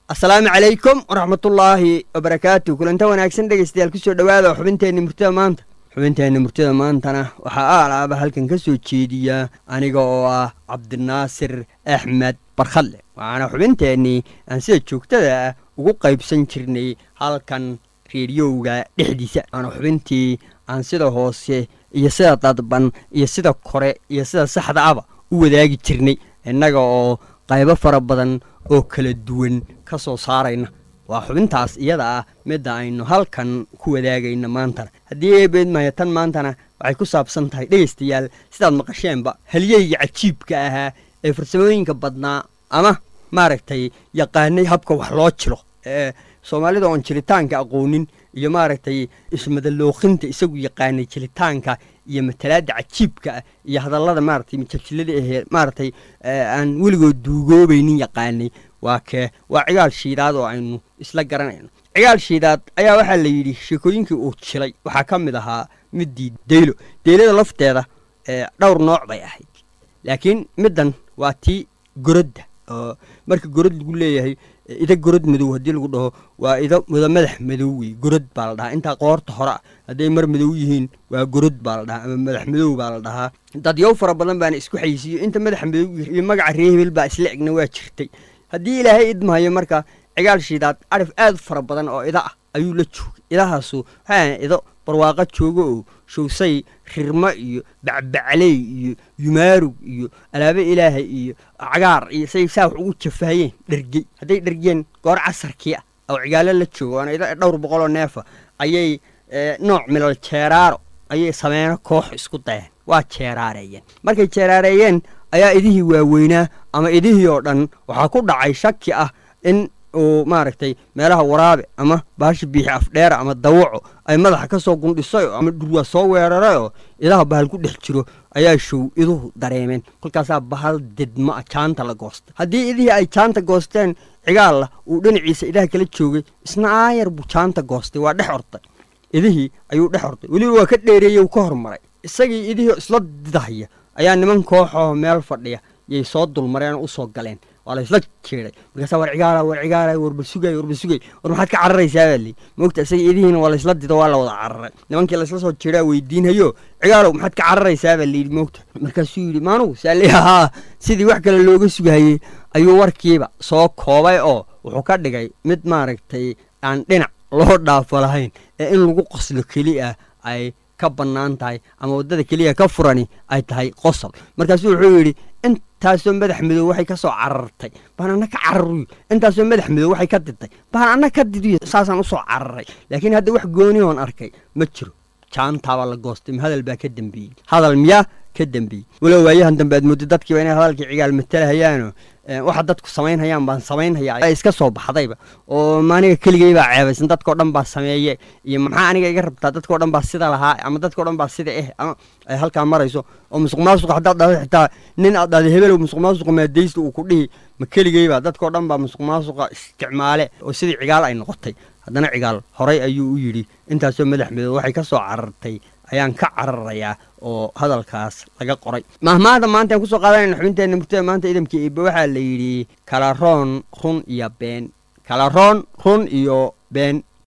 asalaamu calaykum waraxmatullaahi wabarakaatu kulanta wanaagsan dhegeystayaal kusoo dhowaada xubinteenna murtida maanta xubinteenna murtida maantana waxaa aalaaba halkan ka soo jeediya aniga oo ah cabdinaasir axmed barkhadle waxaana xubinteennii aan sida joogtada ah ugu qaybsan jirnay halkan reediyowga dhexdiisa waana xubintii aan sida hoose iyo sida dadban iyo sida kore iyo sida saxda aba u wadaagi jirnay innaga oo qaybo fara badan oo kala duwan ka soo saarayna waa xubintaas iyada ah midda aynu halkan ku wadaagayna maantana haddii eebeed maya tan maantana waxay ku saabsan tahay dhegaystayaal sidaad maqasheenba halyeyga cajiibka ahaa ee farsamooyinka badnaa ama maaragtay yaqaanay habka wax loo jilo ee soomaalida oon jilitaanka aqoonin iyo maaragtay ismadalooqinta isagu yaqaanay jilitaanka iyo matalaada cajiibka ah iyo hadallada maaragtay majajilada ahee maaragtay aan weligood duugoobaynin yaqaanay waa kee waa cigaal shiidaad oo aynu isla garanayno cigaal shiidaad ayaa waxaa la yidhi sheekooyinkii uu jilay waxaa ka mid ahaa middii deylo deylada lafteeda dhowr nooc bay ahayd laakiin middan waa tii gorodda oo marka gorod lagu leeyahay ida gorod madow haddii lagu dhaho waa ida wada madax madow wey gorod baa la dhahaa intaa qoorta hore ah hadday mar madow yihiin waa gorod baa la dhahaa ama madax madow baa la dhahaa dadyow fara badan baana isku xayisiiyo inta madax madow iyo magaca ree hebel baa isla egna waa jirtay haddii ilaahay idmahayo marka cigaal shiidaad arif aad fara badan oo ida ah ayuu la joogay idahaasu waxaa ido barwaaqo joogo oo showsay rirmo iyo bacbacley iyo yumaarug iyo alaabe ilaahay iyo cagaar iyo say saa wax ugu jafahayeen dhergey hadday dhergeen goor casarkii ah oo cigaalo la joogo waana ida dhowr boqoloo neefa ayay nooc milal jeeraaro ayay sameeno koox isku dayeen waa jeeraareeyeen markay jeeraareeyeen ayaa idihii waaweynaa ama idihii oo dhan waxaa ku dhacay shaki ah in uu maaragtay meelaha waraabe ama baasha biixi afdheera ama dawaco ay madaxa ka soo gundhisay ama dhurwaa soo weeraray oo idaha bahal ku dhex jiro ayaa show iduhu dareemeen kolkaasaa bahal didma a jaanta la goostay haddii idihii ay jaanta goosteen cigaalla uu dhinaciisa idaha kala joogay isna aayar buu jaanta goostay waa dhex ortay idihii ayuu dhex ortay weliba waa ka dheereeyey uu ka hormaray isagii idihii isla didahaya ayaa niman kooxoo meel fadhiya yay soo dulmareen oo usoo galeen waa la isla jeeday markaasa war cigaala war cigaala warba sugay warba sugay war maxaad ka cararaysaa baa lii moogta isaga idihiina waa laysla dido waa la wada cararay nimankii laysla soo jeedaa weydiinhayo cigaalow maxaad ka cararaysaa baa layidhi moogta markaasuu yidhi maanugu saali haa sidii wax kale looga sugahayey ayuu warkiiba soo koobay oo wuxuu ka dhigay mid maaragtay aan dhinac loo dhaafo lahayn ee in lagu qoslo keli ah ay ka bannaan tahay ama waddada keliya ka furani ay tahay qosol markaasuu wuxuu yidhi intaasoo madax madow waxay ka soo carartay baan anna ka cararuy intaasoo madax madow waxay ka didtay baan anna ka didiyo saasaan usoo cararay laakiin hadda wax gooni oon arkay ma jiro jaantaabaa la goostay hadal baa ka dembeeyey hadal miyaa ka dembeeyey walow waayahan dambe aad mooddo dadkiiba inay hadalkii cigaal matalahayaano waxa dadku samaynhayaan baan samaynhayaa iska soo baxdayba oo maaniga keligay baa ceebaysan dadkao dhan baa sameeye iyo maxaa aniga iga rabtaa dadkao dhan baa sida lahaa ama dadkao dhan baa sida eh ama ay halkaa marayso oo musuq maasuqa haddaad dhahdo xitaa nin aad dhahda hebelow musuq maasuqa maadaysta uu ku dhihi ma keligayba dadkao dhan baa musuq maasuqa isticmaale oo sidii cigaal ay noqotay haddana cigaal horay ayuu u yidhi intaasoo madax madow waxay ka soo carartay ayaan ka cararayaa oo hadalkaas laga qoray mahmaahda maanta aan kusoo qaadanayna xubinteenna murtada maanta idamka iiba waxaa la yidhi kalaroon run iyo been kalaroon run iyo been